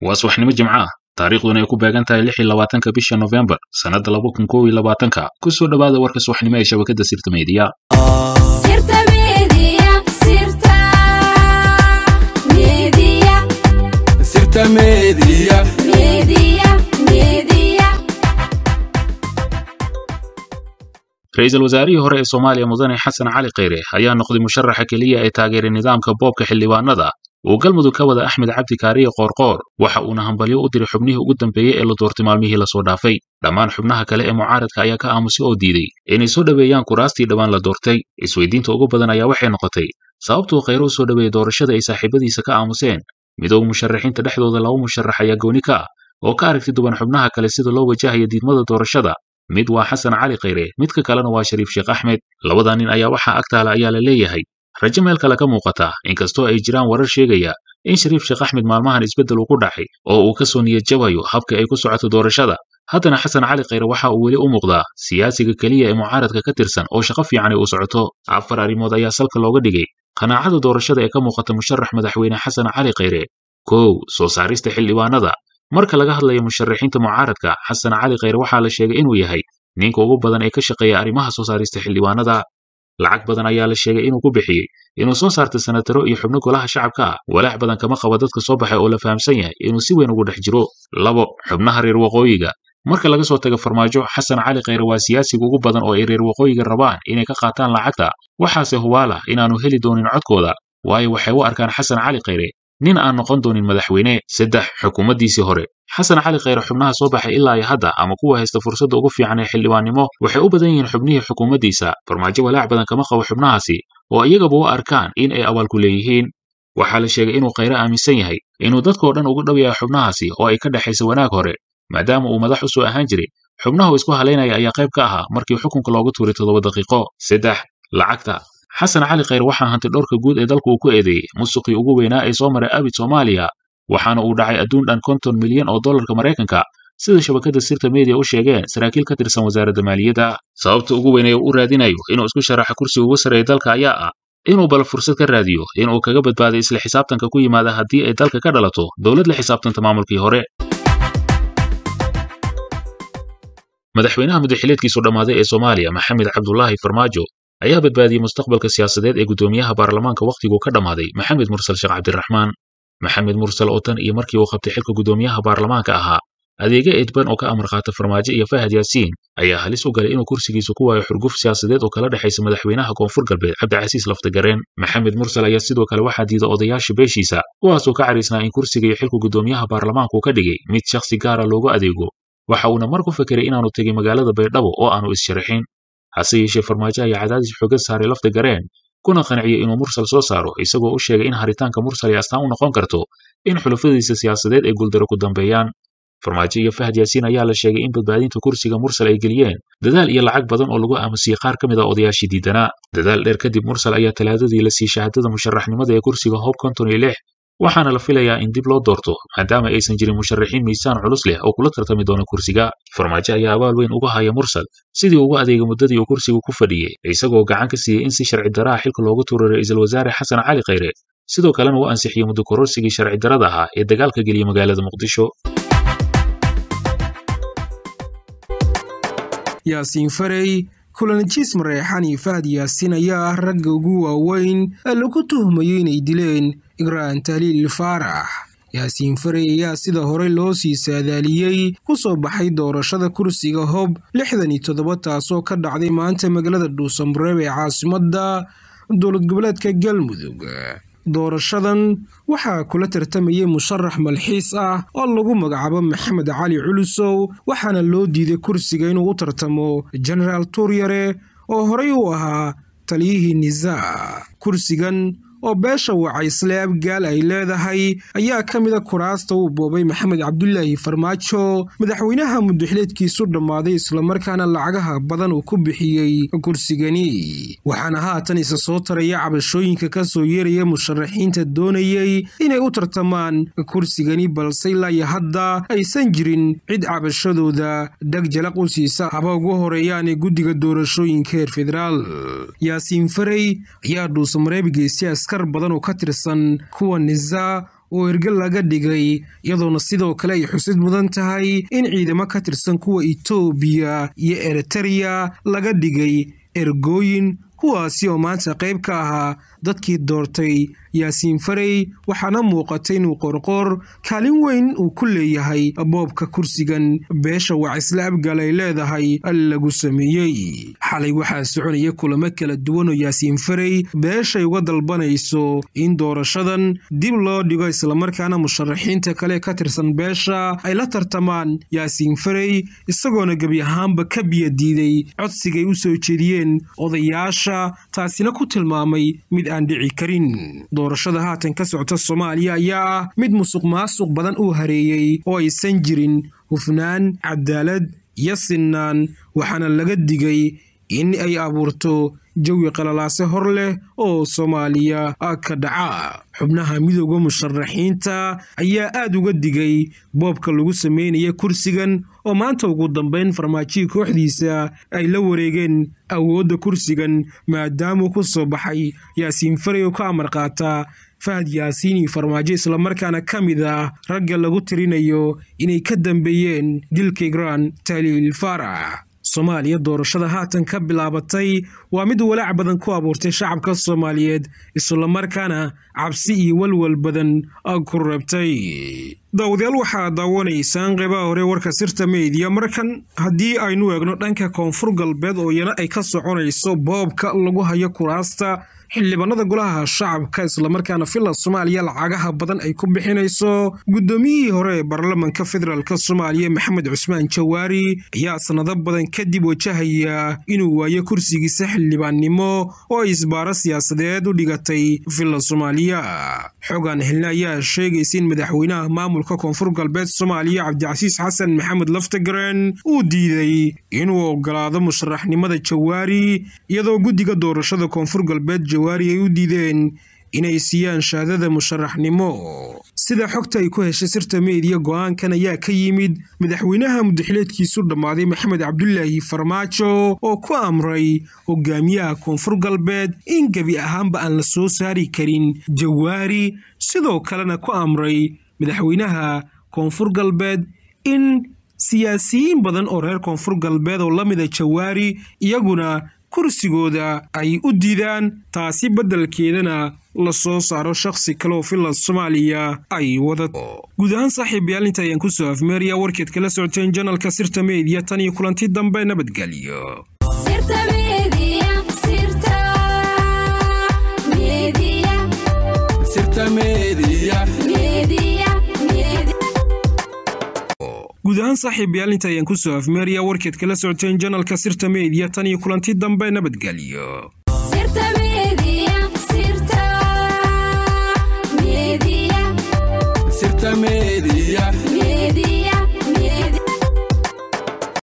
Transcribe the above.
waa subaxnimo jimco ah taariikhduna ay ku beegan tahay lix iyo labaatanka bisha nofembar sannadda laba kun kow iyo labaatanka ku soo dhowaada warka subaxnimo ee shabakadda sirta meediya Sirta Media, Sirta Media, Sirta Media. Media, Media. ra-iisul wasaarihii hore ee soomaaliya mudane xasan cali kheyre ayaa noqday musharaxa keliya ee taageeray nidaamka boobka xildhibaanada uu galmudug ka wada axmed cabdi kaariye qoorqoor waxa uuna hambalyo u diray xubnihii ugu dambeeyey ee la doortay maalmihii lasoo dhaafay dhammaan xubnaha kale ee mucaaradka ayaa ka aamusay oo diiday inay soo dhoweeyaan kuraastii dhowaan la doortay isweydiinta ugu badan ayaa waxay noqotay sababtuu kheyre u soo dhoweeyey doorashada ay saaxiibadiisa ka aamuseen midooda musharaxiinta dhexdooda laba musharax ayaa gooni ka ah oo ka aragti duwan xubnaha kale sida loo wajahaya diidmada doorashada mid waa xasan cali kheyre midka kalena waa shariif sheekh axmed labada nin ayaa waxaa agtaala ayaa la leeyahay rajo meel kale ka muuqata inkastoo ay jiraan warar sheegaya in shariif sheekh axmed maalmahan isbeddel uu ku dhacay oo uu ka soo niyad jabayo habka ay ku socoto doorashada haddana xasan cali kheyre waxa uu weli u muuqdaa siyaasiga keliya ee mucaaradka ka tirsan oo shaqo fiican ay u socoto afar arrimood ayaa salka looga dhigay qanaacada doorashada ee ka muuqata musharax madaxweyne xasan cali kheyre kow soo saarista xildhibaanada marka laga hadlayo musharaxiinta mucaaradka xasan cali kheyre waxaa la sheegay inuu yahay ninka ugu badan ee ka shaqeeya arrimaha soo saarista xildhibaanada lacag badan ayaa la sheegay inuu ku bixiyey inuu soo saarta senataro iyo xubno golaha shacabka ah walaac badan kama qaba dadka soo baxay oo la fahamsan yahay inuu si weyn ugu dhex jiro labo xubnaha reer waqooyiga marka laga soo tago farmaajo xasan cali kheyre waa siyaasiga ugu badan oo ay reer waqooyiga rabaan inay ka qaataan lacagta waxaase hubaala inaanu heli doonin codkooda waayo waxay u arkaan xasan cali kheyre nin aan noqon doonin madaxweyne saddex xukuumaddiisii hore xasan cali kheyre xubnaha soo baxay ilaa iyo hadda ama kuwa haysta fursadda ugu fiican ee xildhibaannimo waxay u badan yihiin xubnihii xukuumaddiisa farmaajo walaac badan kama qabo xubnahaasi oo iyagaba u arkaan in ay abaalku leeyihiin waxaa la sheegay inuu kheyre aaminsan yahay inuu dadkoo dhan ugu dhow yahay xubnahaasi oo ay ka dhexaysa wanaag hore maadaama uu madax u soo ahaan jiray xubnaha uu isku halaynaya ayaa qayb ka ahaa markii xukunka loogu tuuray toddoba daqiiqo saddex lacagta xasan cali kheyre waxaa hantay dhowrka guud ee dalku uu ku eedeeyey musuqii ugu weynaa ee soo maray abid soomaaliya waxaana uu dhacay adduun dhan konton milyan oo dollarka maraykanka sida shabakadda sirta media u sheegeen saraakiil ka tirsan wasaaradda maaliyadda sababta ugu weyn ee uu u raadinayo inuu isku sharaxa kursiga ugu sarreeya dalka ayaa ah inuu bal fursad ka raadiyo inuu kaga badbaaday isla xisaabtanka ku yimaada haddii ay dalka ka dhalato dowlad la xisaabtanta maamulkii hore madaxweynaha muddaxileedkiisu dhammaaday ee soomaaliya maxamed cabdulaahi farmaajo ayaa badbaadiyey mustaqbalka siyaasadeed ee guddoomiyaha baarlamaanka wakhtiguu ka dhammaaday maxamed mursal sheekh cabdiraxmaan maxamed mursal oo tan iyo markii uu qabtay xilka guddoomiyaha baarlamaanka ahaa adeega edban oo ka amar qaata farmaajo iyo fahad yaasiin ayaa halis u galay inuu kursigiisu ku waayo xurguf siyaasadeed oo kala dhexaysa madaxweynaha koonfur galbeed cabdicasiis laftagareen maxamed mursal ayaa sidoo kale waxaa diida odayaasha beeshiisa kuwaasoo ka cariisnaa in kursiga iyo xilka guddoomiyaha baarlamaanku ka dhigay mid shakhsi gaara loogu adeego waxa uuna mar ku fekeray inaanu tegin magaalada baydhabo oo aanu is-sharaxin hase yeeshee farmaajo ayaa cadaadis xooga saaray lafta gareen kuna qanciyey inuu mursal soo saaro isagoo u sheegay in haritaanka mursal ay astaan u noqon karto in xulafadiisa siyaasadeed ay guuldaro ku dambeeyaan farmaajo iyo fahad yaasiin ayaa la sheegay in badbaadinta kursiga mursal ay geliyeen dadaal iyo lacag badan oo lagu aamusiyey qaar ka mid a odayaashii diidanaa dadaal dheer kadib mursal ayaa talaadadii la siiyey shahaadada musharaxnimada ee kursiga hob konton iyo lix waxaana la filayaa in dib loo doorto maadaama aysan jirin musharaxiin miisaan culus leh oo kula tartami doona kursiga farmaajo ayaa abaal weyn uga haya mursal sidii ugu adeegay muddadii uu kursigu ku fadhiyey isagoo gacan ka siiyey in si sharci daraa xilka loogu tuuray ra'iisul wasaare xasan cali kheyre sidoo kalena uu ansixiyey muddo kororsigii sharci darada ahaa ee dagaalka geliyey magaalada muqdisho yaasiin farey kulanjiis mareexan iyo fahad yaasiin ayaa ah ragga ugu waaweyn ee lagu tuhmayo inay dileen igraan tahliil faarax yaasiin farey ayaa sida hore loo sii saadaaliyey ku soo baxay doorashada kursiga hob lixdan iyo toddoba taasoo ka dhacday maanta magaalada dhuusamreeb ee caasimadda dowlad goboleedka galmudug doorashadan waxaa kula tartamayay musharax malxiis ah oo lagu magacaabo maxamed cali culusow waxaana loo diiday kursiga inuu u tartamo genaraal tuuryare oo horey u ahaa taliyihii nisaa kursigan oo beesha wacaysle abgaal ay leedahay ayaa ka mida kuraasta uu boobay maxamed cabdulaahi farmaajo madaxweynaha mudaxileedkiisu dhammaaday islamarkaana lacagaha badan uu ku bixiyey kursigani waxaana haatan isa soo taraya cabashooyinka ka soo yeeraya musharaxiinta doonayey inay u tartamaan kursigani balse ilaa iyo hadda aysan jirin cid cabashadooda dheg jalaq u siisa haba ugu horeeyaanee guddiga doorashooyinka heer federaal yaasiin farey ayaa dhuusamareeb geystay askar badan oo ka tirsan kuwa nisa oo erge laga dhigay iyadoona sidoo kale ay xusid mudan tahay in ciidamo ka tirsan kuwa itoobiya iyo eritereya laga dhigay ergooyin kuwaasi oo maanta qayb ka ahaa dadkii doortay yaasiin farey waxaana muuqatay inuu qorqor kaalin weyn uu ku leeyahay boobka kursigan beesha wacisle abgaal ay leedahay lagu sameeyey xalay waxaa soconaya kulamo kala duwan oo yaasiin farey beeshay uga dalbanayso in doorashadan dib loo dhigo islamarkaana musharaxiinta kale ka tirsan beesha ay la tartamaan yaasiin farey isagoona gebi ahaanba ka biyadiiday codsigay u soo jeediyeen odayaasha taasina ku tilmaamay mid aan dhici karin doorashada haatan ka socota soomaaliya ayaa ah mid musuq maasuq badan uu hareeyey oo aysan jirin hufnaan cadaalad iyo sinnaan waxaana laga digay in ay abuurto jawi qalalaase hor leh oo soomaaliya ka dhaca xubnaha midooda musharaxiinta ayaa aad uga digay boobka lagu sameynaya kursigan oo maanta ugu dambeyn farmaajihii kooxdiisa ay la wareegeen awoodda kursigan maadaamuu ku soo baxay yaasiin farey oo ka amar qaata fahad yaasiin iyo farmaajo islamarkaana ka mid ah ragga lagu tirinayo inay ka dambeeyeen dilka igraan taliil faarax soomaaliya doorashada haatan ka bilaabatay waa mid walaac badan ku abuurtay shacabka soomaaliyeed islamarkaana cabsi iyo walwal badan ku rabtay daawadayaal waxaa daawanaysaan qeybaha hore warka sirta meydiya markan haddii aynu eegno dhanka koonfur galbeed oo iyana ay ka soconayso boobka lagu hayo kuraasta xildhibaanada golaha shacabka islamarkaana villa soomaaliya lacagaha badan ay ku bixinayso guddoomiyihii hore ee baarlamanka federaalk soomaaliya maxamed cusmaan jawaari ayaa sanado badan kadib wajahaya inuu waayo kursigiisa xildhibaannimo oo ay isbaaro siyaasadeed u dhigatay villa soomaaliya xogaan helne ayaa sheegaysa in madaxweynaha maamulka koonfur galbeed soomaaliya cabdicasiis xasan maxamed laftagaren uu diiday inuu ogolaado musharaxnimada jawaari iyadoo guddiga doorashada koonfur galbeed jawaari ay u diideen inay siiyaan shahaadada musharaxnimo sida xogta ay ku heshay sirta meediya go-aankan ayaa ka yimid madaxweynaha mudaxileedkiisu dhammaaday maxamed cabdulaahi farmaajo oo ku amray hogaamiyaha koonfur galbeed in gebi ahaanba aan la soo saari karin jawaari sidoo kalena ku amray madaxweynaha koonfur galbeed in siyaasiyiin badan oo reer koonfur galbeed oo la mida jawaari iyaguna kursigooda ay u diidaan taasi beddelkeedana la soo saaro shakhsi kale oo villa soomaaliya ay wadato guud ahaan saaxiibayaal inta ayaan kusoo afmeeraya warkeed kala socoteen janalka sirta meediya tan iyo kulanti dambe nabadgelyo sirta media sirta media sirta media media media guud ahaan saaxiibayaal inta ayaan kusoo afmeeraya warkeed kala socoteen janalka sirta meediya tan iyo kulanti dambe nabadgelyo sirta media sirta media sirta media